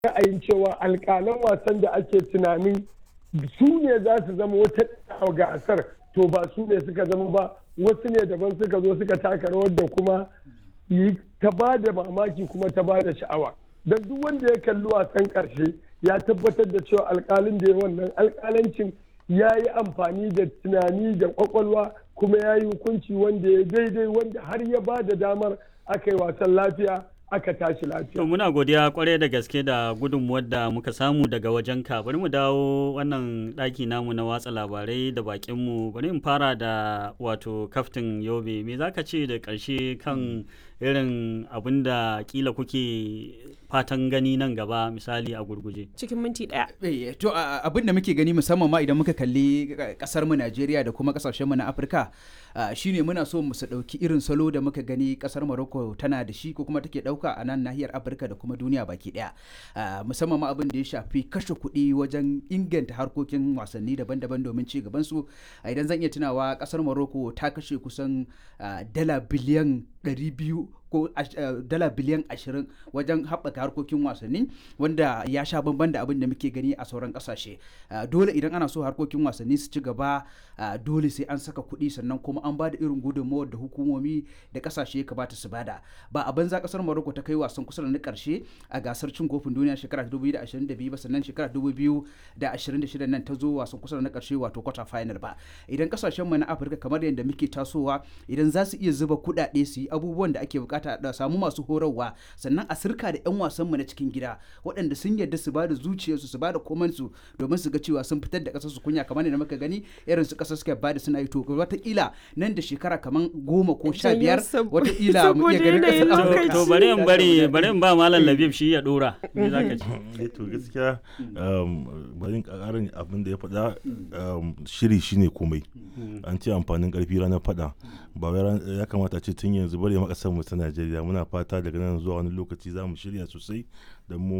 ra'ayin cewa alƙalan wasan da ake tunanin su ne za su zama wata gasar to ba su ne suka zama ba wasu ne daban suka zo suka taka rawar da kuma ta ba da mamaki kuma ta ba da sha'awa don duk wanda ya kalli wasan ƙarshe ya tabbatar da cewa alƙalin da ya wannan alƙalancin ya yi amfani da tunani da ƙwaƙwalwa kuma ya yi hukunci wanda ya daidai wanda har ya ba da damar aka yi wasan lafiya aka tashi lafiya. To muna godiya kwarai da gaske da gudunmuwar da muka samu daga wajen ka bari mu dawo wannan ɗaki namu na watsa labarai da bakinmu bari in fara da wato kaftin yobe me zaka ce da ƙarshe kan irin abin da kila kuke fatan gani nan gaba misali a gurguje cikin minti ɗaya. to abin da muke gani musamman ma idan muka kalli kasar mu Najeriya da kuma kasashen mu na Afirka shine muna so mu su dauki irin salo da muka gani kasar Morocco tana da shi ko kuma take dauka a nan nahiyar Afirka da kuma duniya baki daya musamman ma abin da ya shafi kashe kuɗi wajen inganta harkokin wasanni daban-daban domin ci gaban su idan zan iya tunawa kasar Morocco ta kashe kusan dala biliyan 200 ko dala biliyan ashirin wajen haɓaka harkokin wasanni wanda ya sha bamban da abin da muke gani a sauran ƙasashe dole idan ana so harkokin wasanni su ci gaba dole sai an saka kuɗi sannan kuma an ba da irin gudunmawar da hukumomi da ƙasashe ya kamata su bada ba a banza ƙasar Morocco ta kai wasan kusa da na ƙarshe a gasar cin kofin duniya shekara 2022 ba sannan shekara 2026 nan ta zo wasan kusa da na ƙarshe wato quarter final ba idan ƙasashen mu na Afirka kamar yadda muke tasowa idan za su iya zuba kuɗaɗe su yi abubuwan da ake bukata bukata da samu masu horarwa sannan a sirka da 'yan wasanmu na cikin gida waɗanda sun yarda su ba da zuciyarsu su ba da komansu domin su ga cewa sun fitar da ƙasar su kunya kamar da muka gani irin su ƙasar suka bada suna yi to wataƙila nan da shekara kamar goma ko sha biyar wataƙila mu iya ganin ƙasar to bari in bari bari in ba malam labib shi ya dora me zaka ce to gaskiya bari in ƙarin abin da ya faɗa shiri shine komai an ce amfanin ƙarfi ranar faɗa ba ya kamata ce tun yanzu bari makasar mu ta Najeriya muna fata daga nan zuwa wani lokaci za mu shirya sosai da mu